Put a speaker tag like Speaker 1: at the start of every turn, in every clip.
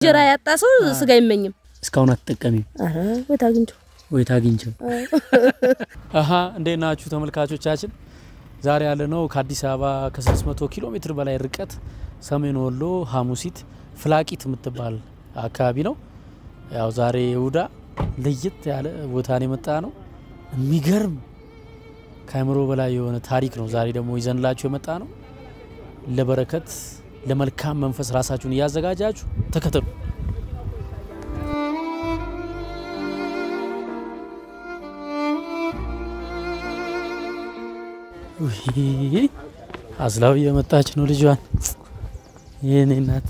Speaker 1: እንጀራ ያጣ ሰው ስጋ አይመኝም።
Speaker 2: እስካሁን አትጠቀሚም
Speaker 1: አረ ወይት አግኝቶ
Speaker 2: ወይ ታግኝቸው? አሀ እንዴት ናችሁ ተመልካቾቻችን? ዛሬ ያለ ነው ከአዲስ አበባ ከ600 ኪሎ ሜትር በላይ ርቀት ሰሜን ወሎ ሀሙሲት ፍላቂት የምትባል አካባቢ ነው። ያው ዛሬ ይሁዳ ለየት ያለ ቦታን የመጣ ነው። የሚገርም ከአእምሮ በላይ የሆነ ታሪክ ነው ዛሬ ደግሞ ይዘንላችሁ የመጣ ነው። ለበረከት ለመልካም መንፈስ ራሳችሁን እያዘጋጃችሁ ተከተሉ። ውይ አዝላው እየመጣች ነው ልጇን። የኔ እናት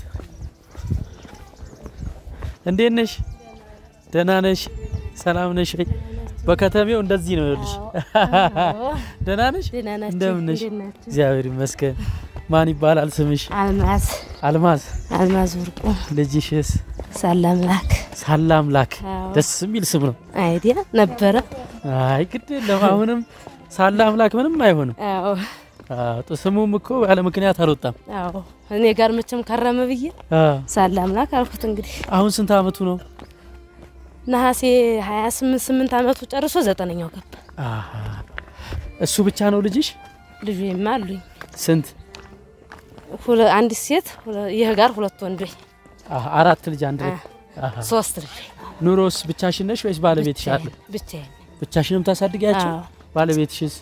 Speaker 2: እንዴት ነሽ? ደህና ነሽ? ሰላም ነሽ ወይ? በከተሜው እንደዚህ ነው ይኸውልሽ። ደህና ነሽ?
Speaker 1: ደህና ናችሁ?
Speaker 2: እንደምን ነሽ?
Speaker 1: እንዴት ናችሁ?
Speaker 2: እግዚአብሔር ይመስገን። ማን ይባላል ስምሽ?
Speaker 1: አልማዝ
Speaker 2: አልማዝ።
Speaker 1: አልማዝ ወርቁ
Speaker 2: ልጅሽስ?
Speaker 1: ሳላምላክ
Speaker 2: ሳላምላክ።
Speaker 1: አዎ።
Speaker 2: ደስ የሚል ስም ነው።
Speaker 1: አይዲያ ነበረ።
Speaker 2: አይ ግድ የለም አሁንም ሳላምላክ ምንም አይሆንም።
Speaker 1: አዎ
Speaker 2: አዎ፣ ጥ- ስሙም እኮ ያለ ምክንያት አልወጣም።
Speaker 1: አዎ እኔ ጋር መቼም ከረመ ብዬ
Speaker 2: አዎ።
Speaker 1: ሳላምላክ አልኩት። እንግዲህ
Speaker 2: አሁን ስንት አመቱ ነው?
Speaker 1: ነሐሴ 28 8 አመቱ ጨርሶ ዘጠነኛው ገባ።
Speaker 2: አሃ። እሱ ብቻ ነው ልጅሽ?
Speaker 1: ልጁማ አሉኝ
Speaker 2: ስንት?
Speaker 1: ሁለ አንድ ሴት ሁለ- ይህ ጋር ሁለት ወንዶች
Speaker 2: አሃ፣ አራት ልጅ አንድ ላይ። አሃ።
Speaker 1: ሶስት ልጅ
Speaker 2: ኑሮስ ብቻሽን ነሽ ወይስ ባለቤትሽ አለ?
Speaker 1: ብቻዬን
Speaker 2: ብቻሽንም ታሳድጊያቸው?
Speaker 1: አዎ።
Speaker 2: ባለቤትሽስ?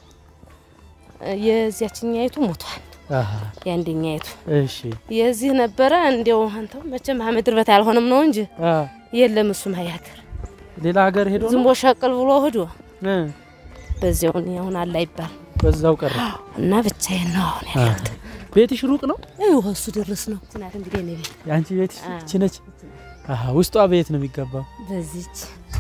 Speaker 1: የዚያችኛይቱ ሞቷል።
Speaker 2: አሃ።
Speaker 1: የአንደኛይቱ
Speaker 2: እሺ።
Speaker 1: የዚህ ነበረ እንዲያው አንተው መቼም ምድር በት ያልሆነም ነው እንጂ
Speaker 2: አ
Speaker 1: የለም እሱም ሀያገር
Speaker 2: ሌላ ሀገር ሄዶ
Speaker 1: ዝም
Speaker 2: ነው?
Speaker 1: ብሎ ሸቅል ብሎ ሂዶ
Speaker 2: እ
Speaker 1: በዚያው እኔ አሁን አለ አይባል
Speaker 2: በዛው ቀረ።
Speaker 1: እና ብቻዬን ነው አሁን ያለሁት።
Speaker 2: ቤትሽ ሩቅ ነው?
Speaker 1: ይኸው እሱ ድረስ ነው ትናት እንግዲህ እኔ ቤት
Speaker 2: የአንቺ ቤትሽ
Speaker 1: አ።
Speaker 2: ይቺ ነች? አሃ። ውስጧ ቤት ነው የሚገባው?
Speaker 1: በዚች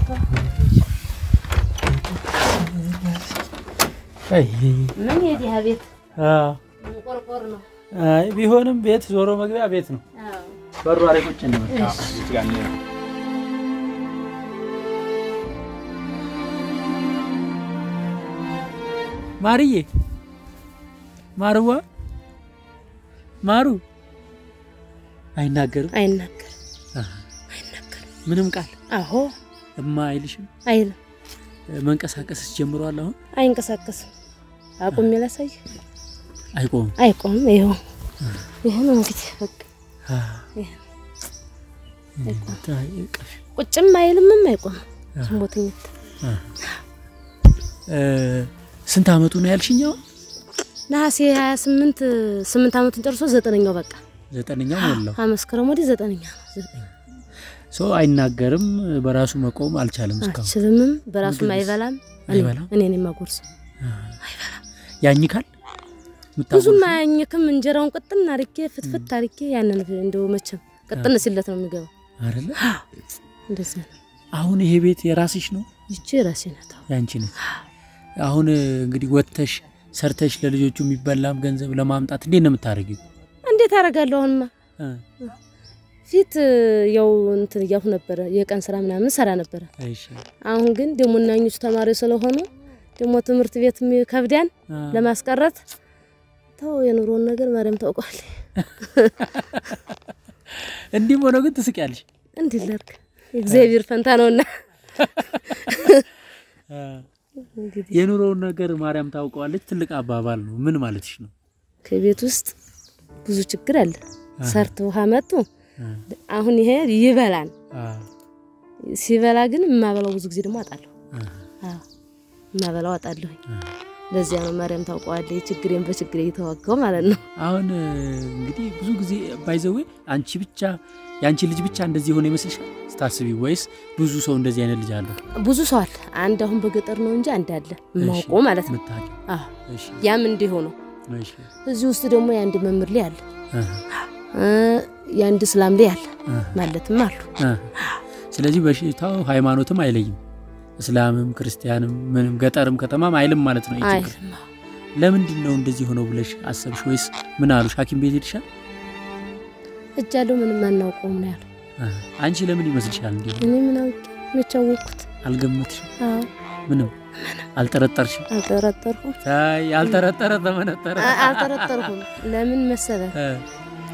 Speaker 2: አይ
Speaker 1: ምን የዲያ ቤት
Speaker 2: አ
Speaker 1: ቆርቆር ነው።
Speaker 2: አይ ቢሆንም ቤት ዞሮ መግቢያ ቤት ነው። በሩ ላይ ቁጭ እንበል። ማርዬ ማርዋ ማሩ አይናገርም
Speaker 1: አይናገር
Speaker 2: ምንም ቃል
Speaker 1: አሆ
Speaker 2: እማ አይልሽም።
Speaker 1: አይልም
Speaker 2: መንቀሳቀስስ ጀምሯል። አሁን
Speaker 1: አይንቀሳቀስም። አቁሜ ላሳይ
Speaker 2: አይቆምም።
Speaker 1: አይቆምም። ይኸው ይህ ነው እንግዲህ በቃ ይሄ ነው። ቁጭም አይልምም አይቆምም። ዝም ብሎ ተኝቶ
Speaker 2: እ ስንት አመቱ ነው ያልሽኛው?
Speaker 1: ነሐሴ 28 8 አመቱን ጨርሶ ዘጠነኛው በቃ
Speaker 2: ዘጠነኛው ሞላው።
Speaker 1: አመስከረም ወዲህ ዘጠነኛ ነው። ዘጠኝ
Speaker 2: ሰው አይናገርም። በራሱ መቆም አልቻለም እስካሁን።
Speaker 1: አችልምም በራሱም አይበላም። እኔ-
Speaker 2: አይበላም?
Speaker 1: እኔ ነኝ የማጎርሰው።
Speaker 2: ያኝካል
Speaker 1: ብዙም አያኝክም። እንጀራውን ቅጥን አርጌ ፍትፍት አርጌ ያንን እንደው መቼም ቅጥን ሲለት ነው የሚገባው።
Speaker 2: አይደለ?
Speaker 1: እንደዚህ ነው።
Speaker 2: አሁን ይሄ ቤት የራስሽ ነው
Speaker 1: ይቺ ራሴ ናት። አሁን
Speaker 2: ያንቺ ነች። አሁን እንግዲህ ወጥተሽ ሰርተሽ ለልጆቹ የሚበላም ገንዘብ ለማምጣት እንዴት ነው የምታደርጊው?
Speaker 1: እንዴት አደርጋለሁ? አሁንማ
Speaker 2: እ
Speaker 1: ፊት ያው እንትን እያልኩ ነበረ፣ የቀን ስራ ምናምን ሰራ ነበረ።
Speaker 2: እሺ
Speaker 1: አሁን ግን ደግሞ እናኞቹ ተማሪ ስለሆኑ ደግሞ ትምህርት ቤት ከብዳን
Speaker 2: አ፣
Speaker 1: ለማስቀረት ተው የኑሮውን ነገር ማርያም ታውቋል።
Speaker 2: እንዲህም ሆኖ ግን ትስቂያለሽ።
Speaker 1: እንዲህ ላድርግ እግዚአብሔር ፈንታ ነውና
Speaker 2: አ፣
Speaker 1: እንግዲህ
Speaker 2: የኑሮውን ነገር ማርያም ታውቀዋለች። ትልቅ አባባል ነው። ምን ማለትሽ ነው?
Speaker 1: ከቤት ውስጥ ብዙ ችግር አለ። ሰርቶ ውሃ መጡ።
Speaker 2: አ፣
Speaker 1: አሁን ይሄ ይበላል።
Speaker 2: አ፣
Speaker 1: ሲበላ ግን የማበላው ብዙ ጊዜ ደግሞ አጣለሁ።
Speaker 2: አ፣
Speaker 1: አዎ የማበላው አጣለሁኝ።
Speaker 2: አ።
Speaker 1: ለዚያ ነው ማርያም ታውቀዋለች ችግሬን በችግሬ እየተዋጋው ማለት ነው።
Speaker 2: አሁን እ፣ እንግዲህ ብዙ ጊዜ ባይዘዌ አንቺ ብቻ የአንቺ ልጅ ብቻ እንደዚህ የሆነ ይመስልሻል ስታስቢ? ወይስ ብዙ ሰው እንደዚህ አይነት ልጅ አለ?
Speaker 1: ብዙ ሰው አለ። አንድ አሁን በገጠር ነው እንጂ አንድ አለ የማውቀው ማለት ነው።
Speaker 2: የምታውቂው?
Speaker 1: አዎ
Speaker 2: እሺ፣
Speaker 1: ያም እንዲሁ ነው።
Speaker 2: እሺ፣
Speaker 1: እዚህ ውስጥ ደግሞ የአንድ መምህር ላይ አለ
Speaker 2: አሃ፣
Speaker 1: እ፣ የአንድ እስላም ላይ አለ
Speaker 2: አሃ፣
Speaker 1: ማለትም አሉ።
Speaker 2: አሃ። ስለዚህ በሽታው ሃይማኖትም አይለይም፣ እስላምም ክርስቲያንም ምንም ገጠርም ከተማም አይልም ማለት ነው። ይህ
Speaker 1: አይ
Speaker 2: ችግር ለምንድን ነው እንደዚህ ሆነው ብለሽ አሰብሽ? ወይስ ምን አሉሽ? ሐኪም ቤት ሄድሻል?
Speaker 1: እጅ ያለው ምንም አናውቀውም ነው ያለው።
Speaker 2: አሃ። አንቺ ለምን ይመስልሻል? እንዲሁ
Speaker 1: እኔ ምን አውቄ መቼ አወቅኩት?
Speaker 2: አልገመትሽም?
Speaker 1: አዎ
Speaker 2: ምንም አልጠረጠርሽም?
Speaker 1: አልጠረጠርኩም
Speaker 2: ታይ ያልጠረጠረ ተመነጠረ።
Speaker 1: አ- አልጠረጠርኩም። ለምን መሰለ
Speaker 2: እ፣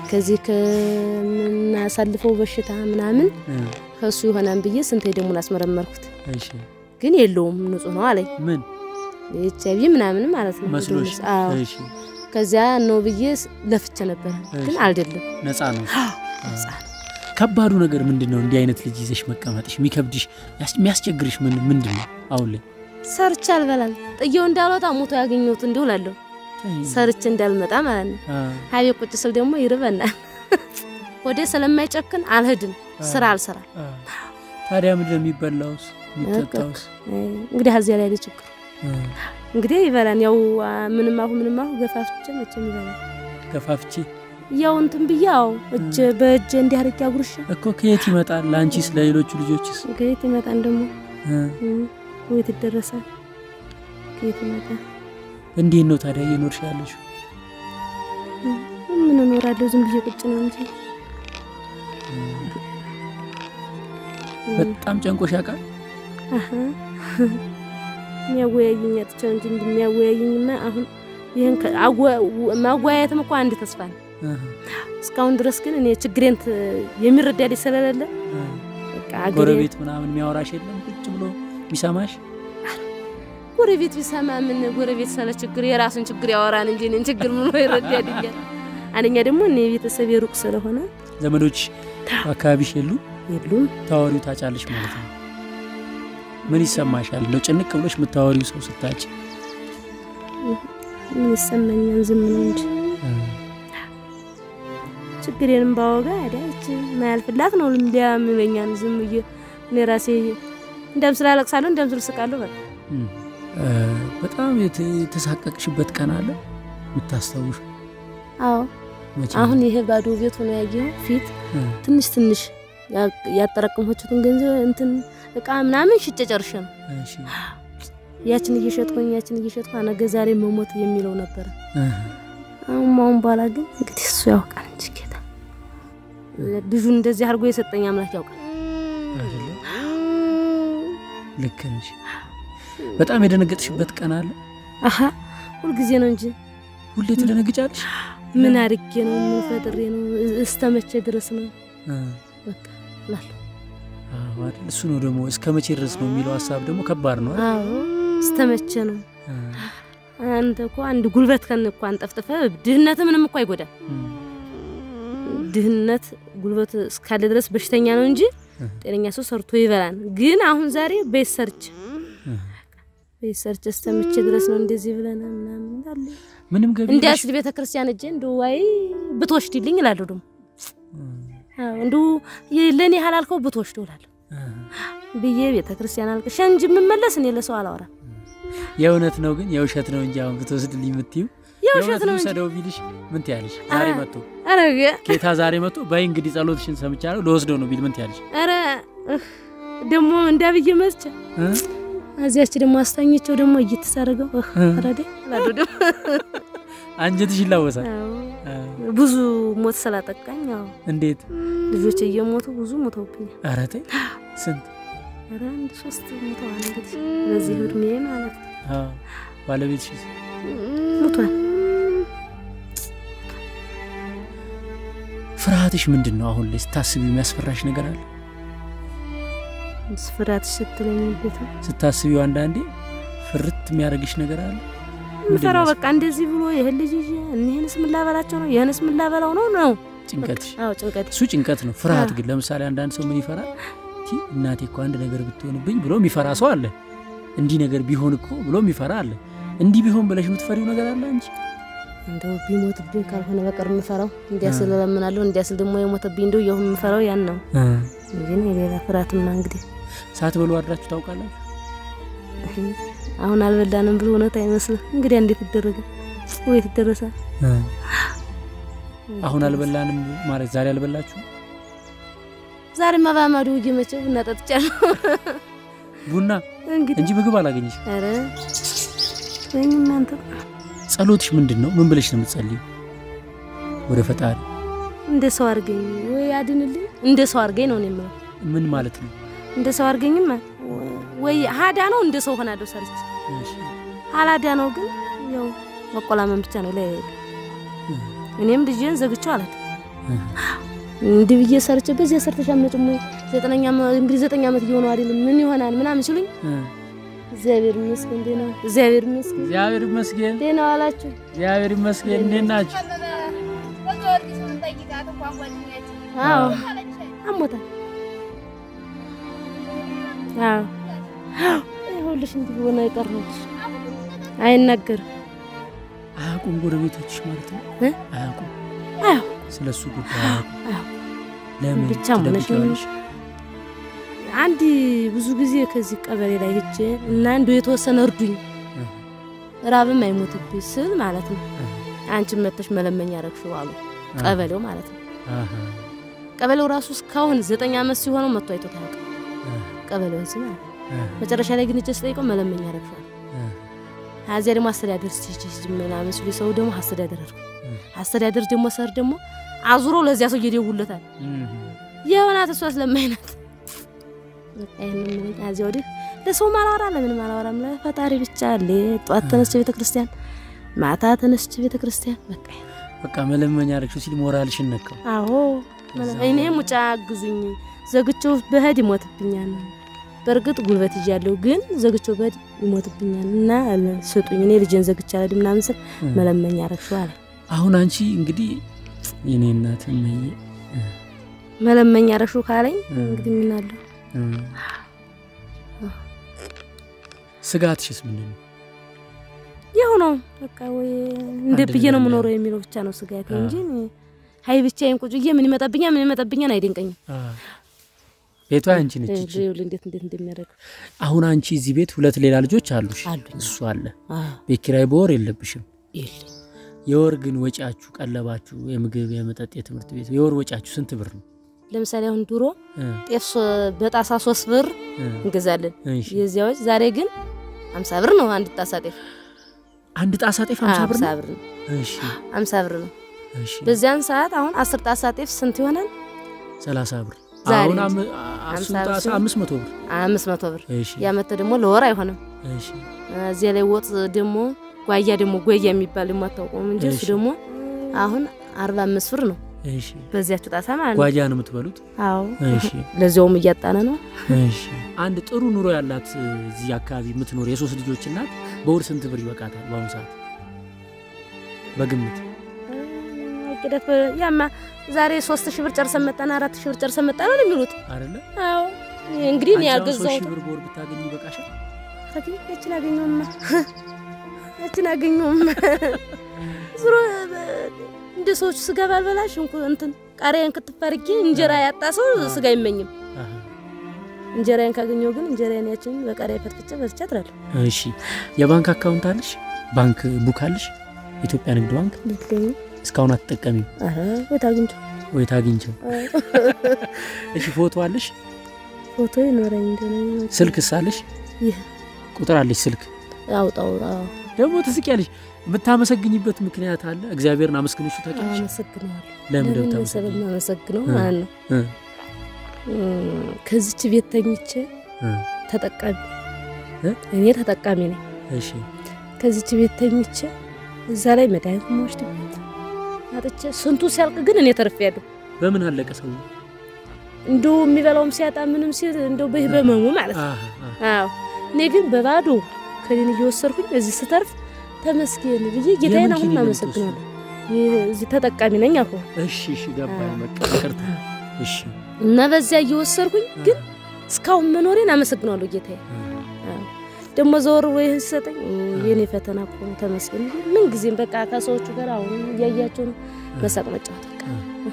Speaker 1: ከዚህ ከምናሳልፈው በሽታ ምናምን
Speaker 2: እ፣
Speaker 1: ከሱ ይሆናል ብዬ ስንቴ ደሙን አስመረመርኩት፣
Speaker 2: እሺ
Speaker 1: ግን የለውም ንጹህ ነው አለኝ።
Speaker 2: ምን
Speaker 1: ኤች አይቪ ምናምን ማለት ነው
Speaker 2: መስሎሽ?
Speaker 1: አዎ።
Speaker 2: እሺ
Speaker 1: ከዚያ ነው ብዬ ለፍቼ ነበረ፣ ግን
Speaker 2: እሺ።
Speaker 1: አይደለም።
Speaker 2: ነፃ ነው።
Speaker 1: ነፃ ነው።
Speaker 2: ከባዱ ነገር ምንድን ነው? እንዲህ አይነት ልጅ ይዘሽ መቀመጥሽ የሚከብድሽ ያስ- የሚያስቸግርሽ ምን ምንድን ነው? አሁን ላይ
Speaker 1: ሰርቼ አልበላም ጥየው እንዳልወጣ ሞቶ ያገኘሁት እንዲሁ እላለሁ። ሰርቼ እንዳልመጣ ማለት ነው።
Speaker 2: አ፣
Speaker 1: ሀቤ ቁጭ ስል ደግሞ ይርበናል። ወደ ስለማይጨክን አልሄድም፣ ስራ አልሰራ።
Speaker 2: አ። ታዲያ ምንድን ነው የሚበላውስ የሚጠጣውስ?
Speaker 1: እንግዲህ እዚያ ላይ ያለ ችግር
Speaker 2: አ፣
Speaker 1: እንግዲህ ይበላል። ያው አ፣ ምንም አሁ ምንም አሁ ገፋፍቼ መቼም ይበላል።
Speaker 2: ገፋፍቼ
Speaker 1: ያው እንትን ብዬ አዎ እጅ በእጅ እንዲህ አድርጌ አጉርሻ
Speaker 2: እኮ ከየት ይመጣል? ለአንቺስ ለሌሎቹ ልጆችስ?
Speaker 1: ከየት ይመጣል ደግሞ
Speaker 2: አ፣
Speaker 1: እም፣ ወይት ይደረሳል ከየት ይመጣል?
Speaker 2: እንዴት ነው ታዲያ እየኖርሽ ያለሽ?
Speaker 1: ምን እኖራለሁ ዝም ብዬ ቁጭ ነው እንጂ
Speaker 2: በጣም ጨንቆሽ ያውቃል?
Speaker 1: አሀ የሚያወያየኝ አጥቼው እንጂ እንደሚያወያየኝማ አሁን ይህን ከ- አወ- ማወያየትም እኮ አንድ ተስፋ ነው።
Speaker 2: አ፣
Speaker 1: እስካሁን ድረስ ግን እኔ ችግሬን ት- የሚረዳልኝ ስለሌለ
Speaker 2: አ።
Speaker 1: በቃ አገሬ
Speaker 2: ጎረቤት ምናምን የሚያወራሽ የለም? ቁጭ ብሎ የሚሰማሽ?
Speaker 1: ጎረቤት ቢሰማ ምን ጎረቤት ስለ ችግር የራሱን ችግር ያወራን እንጂ እኔን ችግር ምን ይረዳልኛል? አንደኛ ደግሞ እኔ ቤተሰብ የሩቅ ስለሆነ
Speaker 2: ዘመዶች አካባቢሽ የሉ?
Speaker 1: የሉም።
Speaker 2: ታወሪው ታጫለሽ ማለት ነው። ምን ይሰማሻል? ነው ጭንቅ ብሎሽ የምታወሪው ሰው ስታጭ?
Speaker 1: ምን ይሰማኛል? ዝም ነው እንጂ ችግሬንም ባወጋ ያዳች ማያልፍላት ነው ሊያ የሚለኛል። ዝም ብዬ እኔ ራሴ እንደም ስላለቅሳለሁ እንደም ስል ስቃለሁ። በቃ
Speaker 2: እም። እ፣ በጣም የት- የተሳቀቅሽበት ቀን አለ የምታስታውሽ?
Speaker 1: አዎ
Speaker 2: መቼ?
Speaker 1: አሁን ይሄ ባዶ ቤት ሆኖ ያየው ፊት
Speaker 2: እ፣
Speaker 1: ትንሽ ትንሽ ያ- ያጠራቀምኩትን ገንዘብ እንትን እቃ ምናምን ሽጬ ጨርሼ ነው
Speaker 2: እሺ።
Speaker 1: ያችን እየሸጥኩኝ ያችን እየሸጥኩ ነገ ዛሬ መሞት የሚለው ነበረ።
Speaker 2: እ፣
Speaker 1: አሁን አሁን በኋላ ግን እንግዲህ እሱ ያውቃል እንጂ ጌታ ልጁን እንደዚህ አድርጎ የሰጠኝ አምላክ ያውቃል።
Speaker 2: አይደለ? ልክ ነሽ። በጣም የደነገጥሽበት ቀን አለ?
Speaker 1: አሀ ሁልጊዜ ነው እንጂ
Speaker 2: ሁሌ ትደነግጫለሽ?
Speaker 1: ምን አድርጌ ነው ምን ፈጥሬ ነው እስተመቼ ድረስ ነው
Speaker 2: እ፣
Speaker 1: በቃ እላለሁ።
Speaker 2: አዎ አይደል? እሱ ነው ደግሞ እስከ መቼ ድረስ ነው የሚለው ሀሳብ ደግሞ ከባድ ነው አይደል?
Speaker 1: አዎ እስተመቼ ነው።
Speaker 2: እ፣
Speaker 1: አንተ እኮ አንድ ጉልበት ከን እኮ አንጠፍጥፈ ድህነት ምንም እኮ አይጎዳም።
Speaker 2: እም፣
Speaker 1: ድህነት ጉልበት እስካለ ድረስ በሽተኛ ነው እንጂ ጤነኛ ሰው ሰርቶ ይበላል። ግን አሁን ዛሬ ቤት ሰርች
Speaker 2: እ።
Speaker 1: ቤት ሰርች እስተመቼ ድረስ ነው እንደዚህ ብለና ምናምን እንዳለ
Speaker 2: ምንም ገቢ
Speaker 1: እንዲያ
Speaker 2: የለሽ?
Speaker 1: ስል ቤተ ክርስቲያን እጄ እንደ ዋይ ብትወስድልኝ እላለሁ። ደግሞ
Speaker 2: እ፣
Speaker 1: አዎ እንዱ ለእኔ ያላልከው ብትወስደው እላለሁ
Speaker 2: እ።
Speaker 1: ብዬ ቤተ ክርስቲያን አልቅሼ እንጂ የምመለስ እኔ ለሰው አላወራም።
Speaker 2: የእውነት ነው ግን የውሸት ነው እንጂ አሁን ብትወስድልኝ የምትይው
Speaker 1: የውሸት ነው እንጂ
Speaker 2: ልውሰደው ቢልሽ ምን ትያለሽ? ዛሬ
Speaker 1: አ-
Speaker 2: መጥቶ
Speaker 1: ኧረ
Speaker 2: ጌታ ዛሬ መጥቶ በይ እንግዲህ ጸሎትሽን ሰምቻለሁ ልወስደው ነው ቢል ምን ትያለሽ?
Speaker 1: ኧረ እህ፣ ደግሞ እንዳብዬ መስቻ
Speaker 2: እ?
Speaker 1: እዚያች ደግሞ አስታኘቸው ደግሞ እየተሳረገው
Speaker 2: እ?
Speaker 1: ረደ እላለሁ ደግሞ
Speaker 2: አንጀትሽ ይላወሳል።
Speaker 1: አዎ፣
Speaker 2: አ፣
Speaker 1: ብዙ ሞት ስላጠቃኝ አዎ
Speaker 2: እንዴት?
Speaker 1: ልጆች እየሞቱ ብዙ ሞተውብኛል።
Speaker 2: ኧረ ተይ ስንት?
Speaker 1: ኧረ አንድ ሶስት ሞተዋል እንግዲህ በዚህ እድሜ ማለት ነው
Speaker 2: አ፣ ባለቤትሽስ?
Speaker 1: ሞቷል።
Speaker 2: ፍርሃትሽ ምንድን ነው? አሁን ላይ ስታስቢ የሚያስፈራሽ ነገር አለ?
Speaker 1: ስፍራት ስትለኝ ቤት
Speaker 2: ስታስቢው አንዳንዴ ፍርት የሚያደርግሽ ነገር አለ?
Speaker 1: ምፈራው በቃ እንደዚህ ብሎ ይህን ልጅ ይዤ እኒህንስ ምን ላበላቸው ነው ይህንስ ምን ላበላው ነው ነው
Speaker 2: ጭንቀትሽ
Speaker 1: አዎ ጭንቀት
Speaker 2: እሱ ጭንቀት ነው። ፍርሃት
Speaker 1: አ።
Speaker 2: ግን ለምሳሌ አንዳንድ ሰው ምን ይፈራል? ቲ እናቴ እኮ አንድ ነገር ብትሆንብኝ ብሎ የሚፈራ ሰው አለ። እንዲህ ነገር ቢሆን እኮ ብሎ የሚፈራ አለ። እንዲህ ቢሆን ብለሽ የምትፈሪው ነገር አለ እንጂ
Speaker 1: እንደው ቢሞትብኝ ካልሆነ በቀር የምፈራው እንዲያ
Speaker 2: አ።
Speaker 1: ስል እለምናለሁ እንዲያ ስል ደግሞ የሞተብኝ እንደው የሁን የምፈራው ያን ነው እንጂ እኔ ሌላ ፍርሃትማ እንግዲህ
Speaker 2: ሳትበሉ አድራችሁ ታውቃላችሁ?
Speaker 1: አሁን አልበላንም ብሎ እውነት አይመስልም። እንግዲህ እንዴት ይደረጋል? ወይት ይደረሳል?
Speaker 2: አሁን አልበላንም ማለት ዛሬ አልበላችሁ?
Speaker 1: ዛሬማ በአማዶ ውጌ መቼ ቡና ጠጥቻለሁ።
Speaker 2: ቡና
Speaker 1: እንግዲህ
Speaker 2: እንጂ ምግብ አላገኘሽ።
Speaker 1: ኧረ ወይም እናንተ
Speaker 2: ጸሎትሽ ምንድን ነው? ምን ብለሽ ነው የምትጸልዩ? ወደ ፈጣሪ
Speaker 1: እንደ ሰው አድርገኝ ወይ አድንልኝ፣ እንደ ሰው አድርገኝ ነው እኔ የምለው።
Speaker 2: ምን ማለት ነው?
Speaker 1: እንደ ሰው አድርገኝማ ወይ ሀዳ ነው እንደ ሰው ሆናለሁ ሰርች
Speaker 2: እሺ።
Speaker 1: አላዳ ነው ግን ያው መቆላመን ብቻ ነው ላይ እኔም ልጄን ዘግቼው አላት እንዲህ ብዬ ሰርቼ በዚህ ሰርተሽ አትመጭም ወይ? ዘጠነኛ ዓመት- እንግዲህ ዘጠኝ ዓመት እየሆነው አይደለም ምን ይሆናል ምናምን ሲሉኝ እግዚአብሔር ይመስገን ደህና እግዚአብሔር ይመስገን
Speaker 2: እግዚአብሔር ይመስገን፣
Speaker 1: ደህና ዋላችሁ።
Speaker 2: እግዚአብሔር ይመስገን። እንዴት ናችሁ?
Speaker 1: አዎ አሞታል። አዎ ይኸውልሽ እንዲህ ሆነ የቀረች አይናገርም።
Speaker 2: አያውቁም ጎረቤቶችሽ ማለት ነው?
Speaker 1: እ?
Speaker 2: አያውቁም
Speaker 1: አዎ
Speaker 2: ስለ እሱ ጉዳይ አያውቁም።
Speaker 1: አዎ
Speaker 2: ለምን
Speaker 1: ብቻ ሆነሽ
Speaker 2: ትደብቂዋለሽ?
Speaker 1: አንድ ብዙ ጊዜ ከዚህ ቀበሌ ላይ ሄጄ እና እንዲ የተወሰነ እርዱኝ
Speaker 2: እ፣
Speaker 1: ራብም አይሞትብኝ ስል ማለት ነው
Speaker 2: እ፣
Speaker 1: አንቺን መተሽ መለመኛ ረግሽው አሉ ቀበሌው ማለት ነው።
Speaker 2: አሃ፣
Speaker 1: ቀበሌው ራሱ እስካሁን ዘጠኝ ዓመት ሲሆነው መጥቶ አይቶት አያውቅም።
Speaker 2: እ፣
Speaker 1: ቀበሌውን ስም ማለት ነው።
Speaker 2: እ፣
Speaker 1: መጨረሻ ላይ ግን እጄ ስጠይቀው መለመኛ ረግሸዋል።
Speaker 2: እ፣
Speaker 1: ከዚያ ደግሞ አስተዳደር ስቲች ምናምን ሲሉ ሰው ደግሞ አስተዳደር አድርጎ
Speaker 2: እ፣
Speaker 1: አስተዳደር ደግሞ ሰር ደግሞ አዙሮ ለዚያ ሰው እየደውለታል
Speaker 2: እም፣
Speaker 1: የሆናት እሷ ስለማይናት በቃ ይሄንን ምንኝ ከዚያ ወዲህ ለሰው ማላወራ ለምን ማላወራ ለፈጣሪ ብቻ አለ። ጧት ተነስቼ ቤተ ክርስቲያን፣ ማታ ተነስቼ ቤተ ክርስቲያን በቃ
Speaker 2: በቃ መለመኛ አረግሽው ሲል ሞራልሽን ነካው።
Speaker 1: አዎ እኔ ሙጫ አግዙኝ ዘግቼው በህድ ይሞትብኛል። በእርግጥ ጉልበት ይዣለሁ፣ ግን ዘግቼው በህድ ይሞትብኛል እና ስጡኝ እኔ ልጄን ዘግቼ አልሄድም ምናምን ስል
Speaker 2: እ።
Speaker 1: መለመኛ አረግሽው አለ።
Speaker 2: አሁን አንቺ እንግዲህ የኔ እናት እመዬ
Speaker 1: መለመኛ አረግሽው ካለኝ
Speaker 2: እ፣
Speaker 1: እንግዲህ ምን አለው
Speaker 2: እ፣ ስጋትሽስ ምንድን ነው?
Speaker 1: ያው ነው በቃ ወይ እንደ
Speaker 2: አንድ
Speaker 1: ብዬ ነው
Speaker 2: ነገር
Speaker 1: የምኖረው የሚለው ብቻ ነው ስጋቴ
Speaker 2: አ።
Speaker 1: እንጂ እኔ ሀይ ብቻዬን ቁጭ ብዬ ምን ይመጣብኛል ምን ይመጣብኛል አይደንቀኝም።
Speaker 2: አ፣ ቤቷ አንቺ ነች። እቺ
Speaker 1: ይኸውልህ እንዴት እንዴት እንደሚያደርግ
Speaker 2: አሁን አንቺ እዚህ ቤት ሁለት ሌላ ልጆች አሉሽ፣
Speaker 1: አሉኝ።
Speaker 2: እሱ አለ።
Speaker 1: አዎ
Speaker 2: ቤት ኪራይ በወር የለብሽም።
Speaker 1: የለኝ
Speaker 2: የወር ግን ወጪያችሁ፣ ቀለባችሁ፣ የምግብ የመጠጥ፣ የትምህርት ቤት የወር ወጪያችሁ ስንት ብር ነው?
Speaker 1: ለምሳሌ አሁን ድሮ
Speaker 2: እ፣
Speaker 1: ጤፍ ሶ- በጣሳ ሶስት ብር
Speaker 2: እ፣
Speaker 1: እንገዛለን
Speaker 2: እሺ።
Speaker 1: የዚያ ወጭ ዛሬ ግን አምሳ ብር ነው አንድ ጣሳ ጤፍ
Speaker 2: አንድ ጣሳ ጤፍ ሃምሳ ብር
Speaker 1: አምሳ
Speaker 2: ነው።
Speaker 1: ብር ነው
Speaker 2: እሺ፣
Speaker 1: አምሳ ብር ነው።
Speaker 2: እሺ፣
Speaker 1: በዚያን ሰዓት አሁን አስር ጣሳ ጤፍ ስንት ይሆናል?
Speaker 2: ሰላሳ ብር
Speaker 1: ዛሬ
Speaker 2: አሁን
Speaker 1: እንጂ
Speaker 2: አም- አስሩ
Speaker 1: ሃምሳ ብር
Speaker 2: ጣሳ
Speaker 1: ሲሆን
Speaker 2: አምስት መቶ ብር።
Speaker 1: አምስት መቶ ብር
Speaker 2: እሺ፣
Speaker 1: ያመተ ደግሞ ለወር አይሆንም።
Speaker 2: እሺ፣
Speaker 1: እዚያ ላይ ወጥ ደግሞ ጓያ ደግሞ ጎያ የሚባል ደግሞ አታውቀውም እንጂ እሱ
Speaker 2: እሺ።
Speaker 1: ደግሞ አሁን አርባ አምስት ብር ነው
Speaker 2: እሺ።
Speaker 1: በዚያችሁ ጣሳ ማለት ነው።
Speaker 2: ጓያ ነው የምትበሉት?
Speaker 1: አዎ
Speaker 2: እሺ፣
Speaker 1: ለዚያውም እያጣነ ነው።
Speaker 2: እሺ። አንድ ጥሩ ኑሮ ያላት እዚህ አካባቢ የምትኖር የሶስት ልጆች እናት በወር ስንት ብር ይበቃታል? በአሁኑ ሰዓት በግምት
Speaker 1: ቅደት ያማ ዛሬ ሶስት ሺህ ብር ጨርሰን መጣን አራት ሺህ ብር ጨርሰን መጣን ነው የሚሉት።
Speaker 2: አይደለ?
Speaker 1: አዎ እንግዲህ እኔ
Speaker 2: አንቺ አሁን ሶስት
Speaker 1: ያልገዛሁት
Speaker 2: ሺህ ብር በወር ብታገኝ ይበቃሻል?
Speaker 1: ታዲያ እችን አገኘውማ እችን አገኘውማ ዙሮ እንደ ሰዎቹ ስጋ ባልበላሽ እንኩ እንትን ቃሪያን ክትፍ አድርጌ እንጀራ ያጣ ሰው ስጋ አይመኝም።
Speaker 2: አሃ።
Speaker 1: እንጀራዬን ካገኘው ግን እንጀራዬን ያችን በቃሪያ ፈትፍጬ በልቼ አድራለሁ።
Speaker 2: እሺ የባንክ አካውንት አለሽ? ባንክ ቡክ አለሽ? ኢትዮጵያ ንግድ ባንክ
Speaker 1: ልትገኝ
Speaker 2: እስካሁን አትጠቀሚም
Speaker 1: አረ ወት አግኝቶ
Speaker 2: ወይ ታግኝቸው? እሺ ፎቶ አለሽ?
Speaker 1: ፎቶ ይኖረኝ እንደሆነ
Speaker 2: ስልክስ አለሽ?
Speaker 1: ይህ
Speaker 2: ቁጥር አለሽ ስልክ?
Speaker 1: አውጣው። አዎ
Speaker 2: ደግሞ ትስቂያለሽ። የምታመሰግኝበት ምክንያት አለ? እግዚአብሔር አመስግነሽ ታውቂያለሽ?
Speaker 1: አመሰግነዋለሁ።
Speaker 2: ለምን
Speaker 1: ለምን
Speaker 2: ደብታ
Speaker 1: መሰለህ የማመሰግነው
Speaker 2: እ።
Speaker 1: ማለት ነው
Speaker 2: እ
Speaker 1: እም፣ ከዚች ቤት ተኝቼ
Speaker 2: እ
Speaker 1: ተጠቃሚ
Speaker 2: እ?
Speaker 1: እኔ ተጠቃሚ ነኝ።
Speaker 2: እሺ
Speaker 1: ከዚች ቤት ተኝቼ እዛ ላይ መድኃኒት የምወስድበት አጥቼ ስንቱ ሲያልቅ ግን እኔ ተርፌያለሁ።
Speaker 2: በምን አለቀ ሰው?
Speaker 1: እንደው የሚበላውም ሲያጣ ምንም ሲል እንደው በህ በመሙ ማለት ነው።
Speaker 2: አሃ አሃ።
Speaker 1: አዎ እኔ ግን በባዶ ከኔን እየወሰድኩኝ እዚህ ስተርፍ ተመስገን ብዬ ጌታዬን
Speaker 2: የምን
Speaker 1: አሁን
Speaker 2: ኪኒን ነው
Speaker 1: አመሰግናለሁ። ይህ እዚህ ተጠቃሚ ነኝ አልኩ
Speaker 2: እሺ እሺ ገባኝ።
Speaker 1: አዎ።
Speaker 2: በቃ ይቅርታ። እሺ
Speaker 1: እና በዚያ እየወሰድኩኝ ግን እስካሁን መኖሬን አመሰግናለሁ ጌታዬ። አዎ። ደግሞ ዘወር ብሎ ይህን ሲሰጠኝ የኔ ፈተና እኮ ነው ተመስገን። ምን ጊዜም በቃ ከሰዎቹ ጋር አሁን እያያቸው ነው መሳቅ መጫወት በቃ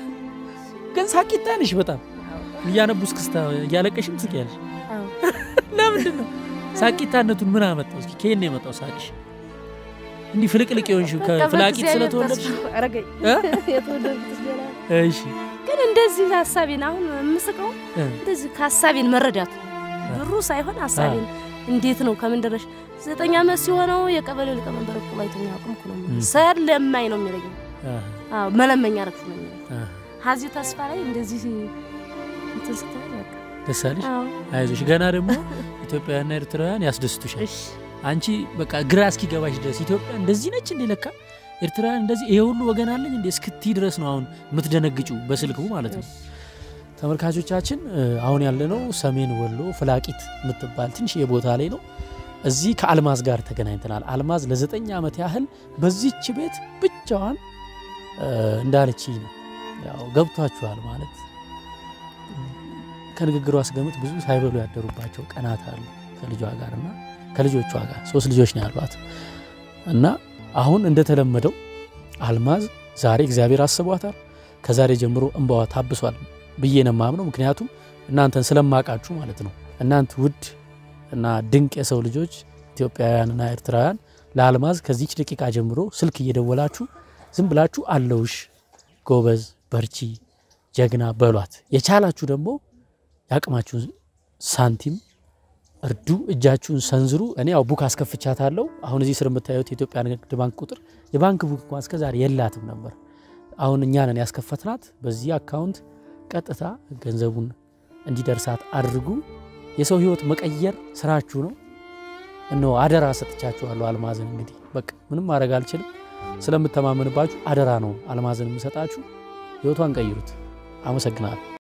Speaker 2: ግን ሳቂታ ነሽ በጣም እያነቡ እስክስታ እያለቀሽም ትስቂያለሽ።
Speaker 1: አዎ።
Speaker 2: ለምንድን ነው ሳቂታነቱን ምን አመጣው? እስኪ ከየት ነው የመጣው ሳቅሽ? እንዲህ ፍልቅልቅ የሆንሽው
Speaker 1: በቃ
Speaker 2: ከፍላቂት
Speaker 1: በእግዚአብሔር
Speaker 2: ስለተወለድሽ?
Speaker 1: ተስፋ አረገኝ
Speaker 2: እ?
Speaker 1: የተወለድኩት ገና ነው።
Speaker 2: እሺ
Speaker 1: ግን እንደዚህ ሀሳቤን አሁን የምስቀው
Speaker 2: እ፣
Speaker 1: እንደዚህ ከሀሳቤን መረዳቱ ብሩ ሳይሆን ሀሳቤን እንዴት ነው ከምን ደረሽ ዘጠኝ ዓመት ሲሆነው የቀበሌው ሊቀመንበር እኮ አይተኛ አቁም እኮ ነው የሚለኝ።
Speaker 2: እ።
Speaker 1: ሰለማኝ ነው የሚለኝ።
Speaker 2: አሃ፣
Speaker 1: አዎ መለመኛ ረግፍ ነው የሚለኝ።
Speaker 2: አሃ።
Speaker 1: ሀዚህ ተስፋ ላይ እንደዚህ እንትን ስትል በቃ
Speaker 2: ደስ አለሽ?
Speaker 1: አዎ
Speaker 2: አይዞሽ። ገና ደግሞ ኢትዮጵያውያንና ኤርትራውያን ያስደስቱሻል።
Speaker 1: እሺ
Speaker 2: አንቺ በቃ ግራ እስኪገባሽ ድረስ ኢትዮጵያ እንደዚህ ነች እንዴ ለካ ኤርትራውያን እንደዚህ ይሄ ሁሉ ወገን አለኝ እንዴ እስክቲ ድረስ ነው አሁን የምትደነግጩ በስልኩ ማለት ነው። ተመልካቾቻችን አሁን ያለነው ሰሜን ወሎ ፍላቂት የምትባል ትንሽ የቦታ ላይ ነው። እዚህ ከአልማዝ ጋር ተገናኝተናል። አልማዝ ለዘጠኝ ዓመት ያህል በዚች ቤት ብቻዋን እንዳለች ነው ያው ገብቷችኋል ማለት ከንግግሯ ስገምት ብዙ ሳይበሉ ያደሩባቸው ቀናት አሉ ከልጇ ጋር እና ከልጆቿ ጋር ሶስት ልጆች ነው ያሏት እና አሁን እንደተለመደው አልማዝ ዛሬ እግዚአብሔር አስቧታል። ከዛሬ ጀምሮ እንባዋ ታብሷል ብዬ ነው የማምነው። ምክንያቱም እናንተን ስለማቃችሁ ማለት ነው። እናንተ ውድ እና ድንቅ የሰው ልጆች ኢትዮጵያውያንና ኤርትራውያን ለአልማዝ ከዚች ደቂቃ ጀምሮ ስልክ እየደወላችሁ ዝም ብላችሁ አለውሽ፣ ጎበዝ፣ በርቺ፣ ጀግና በሏት። የቻላችሁ ደግሞ የአቅማችሁን ሳንቲም እርዱ፣ እጃችሁን ሰንዝሩ። እኔ ያው ቡክ አስከፍቻታለሁ። አሁን እዚህ ስር የምታዩት የኢትዮጵያ ንግድ ባንክ ቁጥር የባንክ ቡክ እንኳን እስከዛሬ የላትም ነበር። አሁን እኛ ነን ያስከፈትናት። በዚህ አካውንት ቀጥታ ገንዘቡን እንዲደርሳት አድርጉ። የሰው ሕይወት መቀየር ስራችሁ ነው። እነሆ አደራ ሰጥቻችኋለሁ። አልማዝን እንግዲህ በቃ ምንም ማድረግ አልችልም። ስለምተማመንባችሁ አደራ ነው አልማዝን የምሰጣችሁ። ሕይወቷን ቀይሩት። አመሰግናለሁ።